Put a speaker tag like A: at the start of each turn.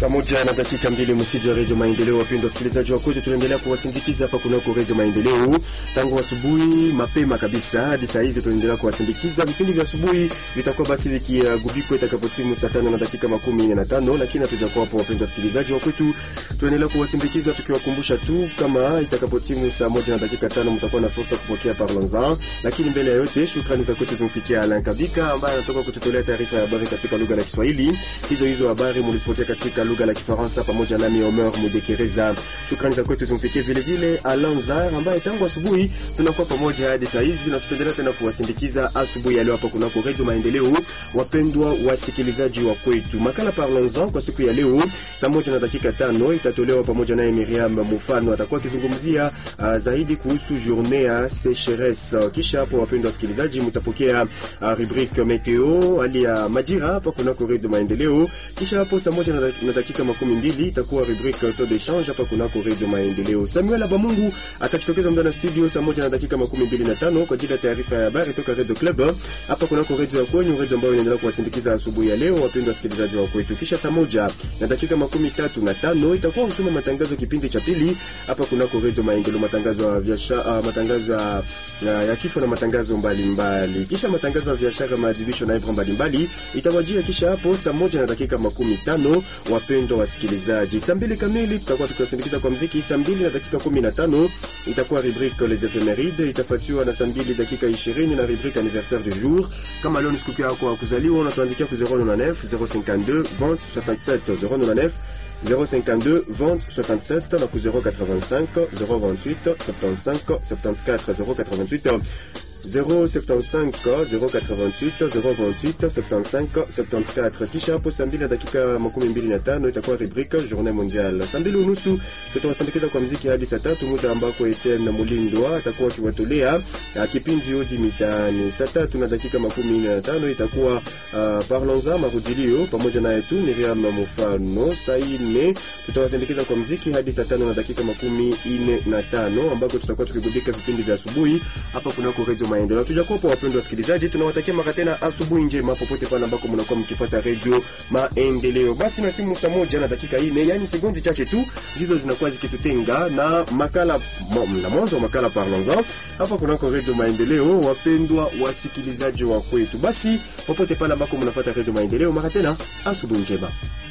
A: Saa moja na dakika mbili msiji wa redio Maendeleo. Wapendwa wasikilizaji wa kwetu, tunaendelea kuwasindikiza hapa kunako redio Maendeleo tangu asubuhi mapema kabisa hadi saa hizi, tunaendelea kuwasindikiza. Vipindi vya asubuhi vitakuwa basi vikigubikwa itakapotimu saa tano na dakika makumi nne na tano, lakini hatujakuwa hapo. Wapendwa wasikilizaji wa kwetu, tunaendelea kuwasindikiza tukiwakumbusha tu kama itakapotimu saa moja na dakika tano mtakuwa na fursa kupokea parlons lakini mbele ya yote shukrani za kwetu zimfikia Alan Kabika ambaye anatoka kututolea taarifa ya habari katika lugha la Kiswahili. Hizo hizo habari mulizipokea katika lugha la Kifaransa pamoja nami Omer Mudekereza. Shukrani za kwetu zimfikie vile vile Alan Zar ambaye tangu asubuhi tunakuwa pamoja hadi saa hizi na tutaendelea tena kuwasindikiza asubuhi ya leo hapa kunako Radio Maendeleo. Wapendwa wasikilizaji wa kwetu, makala Parlons-en kwa siku ya leo saa moja na dakika tano itatolewa pamoja naye Miriam Mufano, atakuwa akizungumzia uh, zaidi kuhusu journée ya sécheresse. Kisha hapo, wapendwa wasikilizaji, mtapokea uh, rubrique meteo, hali ya majira hapa kunako Radio Maendeleo. Kisha hapo saa moja na dakika makumi mbili itakuwa rubrique taux d'échange hapa kunako Radio Maendeleo. Samuel Abamungu atajitokeza ndani ya studio saa moja na dakika makumi mbili na tano kwa ajili ya taarifa ya habari toka Radio Club hapa kunako radio ya kwenyu, radio ambayo inaendelea kuwasindikiza asubuhi ya leo, wapendwa wasikilizaji wa kwetu. Kisha saa moja na dakika makumi tatu na tano itakuwa usoma matangazo kipindi cha pili hapa kunako Radio Maendeleo, matangazo ya biashara, uh, matangazo ya, ya, ya kifo na matangazo mbalimbali mbali. Kisha matangazo ya biashara, maadhibisho na ibra mbalimbali itawajia. Kisha hapo saa moja na dakika makumi tano wapendwa wasikilizaji, saa mbili kamili tutakuwa tukiwasindikiza kwa mziki. Saa mbili na dakika kumi na tano itakuwa rubrique les ephemeride, itafuatiwa na saa mbili dakika ishirini na rubrique anniversaire du jour. Kama leo ni siku yako ya kuzaliwa, unatuandikia ku 099 052 20 67 099 052 20 67 na ku 085 028 75 74 088 075 088 028 75 74. Kisha hapo saa mbili na dakika makumi mbili na tano itakuwa rubrique journée mondiale. Saa mbili unusu tutawasindikiza kwa mziki hadi saa tatu, muda ambako Etienne Mulindwa atakuwa akiwatolea kipindi Odi Mitaani. Saa tatu na dakika makumi na tano itakuwa uh, Parlons-en marudilio pamoja na yetu Miriam Mufano. Saa nne tutawasindikiza kwa mziki hadi saa tano na dakika makumi ine na tano ambako tutakuwa tukigubika vipindi vya asubuhi hapa kunako Radio Maendeleo. Tujakuwa kwa wapendwa wasikilizaji, tunawatakia mara tena asubuhi njema popote pale ambako mnakuwa mkifuata Radio Maendeleo. Basi na timu saa moja na dakika ine, yani sekondi chache tu ndizo zinakuwa zikitutenga na makala na mwanzo wa makala Parlons-en hapa kunako Radio Maendeleo. Wapendwa wasikilizaji wa kwetu, basi popote pale ambako mnafuata Radio Maendeleo, mara tena asubuhi njema.